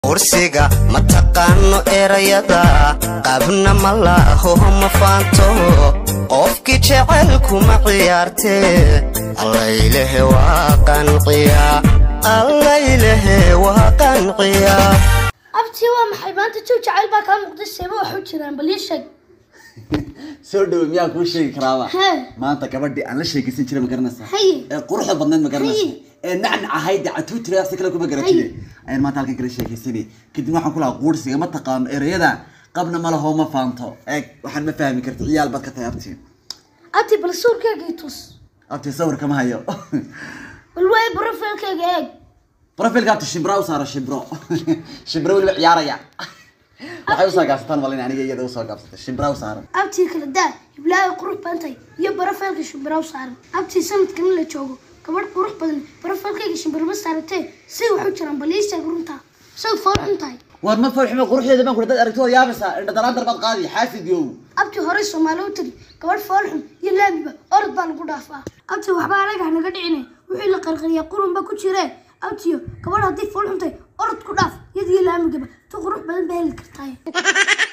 kursiga ma taqaano erayada qabna ma laaho ma faanto qofkii jecelkuma ciyaartee allaylehe waa qanciya allaylehe waa qanciya abti waa maxay maanta jow jacayl baa kaa muuqda seeba wax u jiraan bal ii sheeg soo dhawo miyaa kuu sheegi karaaba Hee. maanta gabadhii aan la sheekaysan jiray ma garanaysaa Haye. ee quruxda badneed ma garanaysaa Haye. ee nacnac ahayd catuutira si kale kuma garatide ayaan maanta halkan kala sheekaysanay kadib waxaan ku lahaa quursiga ma taqaano erayada qabna ma laho ma faanto eeg waxaan ma fahmi karti ciyaal baad ka tahay abtiin abti bal sawirkeyga i tus abtii sawir kama hayo bal waay brofilkeyga eeg profilka abti shimbra u saara shimbro shimbro weliba ciyaaraya waxay usoo gaabsataan malin aniga iyada usoo gaabsatay shimbra u saaran abtii kala daa hiblaaga qurux badantay iyo brofilka shimbiraw saaran abtii sanadkan la joogo gabadh qurux badan brofilkeyga shimbirma saaratee si wax u jiraan bal ii sheeg runtaa saw fool xun tahay war ma farximo quruxdeeda baan ku dad aragtoo yaabaysaa indha dalaandar baad qaadi xaasid yow abti horey soomaali u tiri gabadh fool xun iyo laamiba orod baa lagu dhaafaa abti waxba anaga hanaga dhicine wixii la qarqariya qurun ba ku jiree abtiyo gabadh haddii fool xuntay orod ku dhaaf iyadiyo laamigaba tu qurux badan ba heli kartaay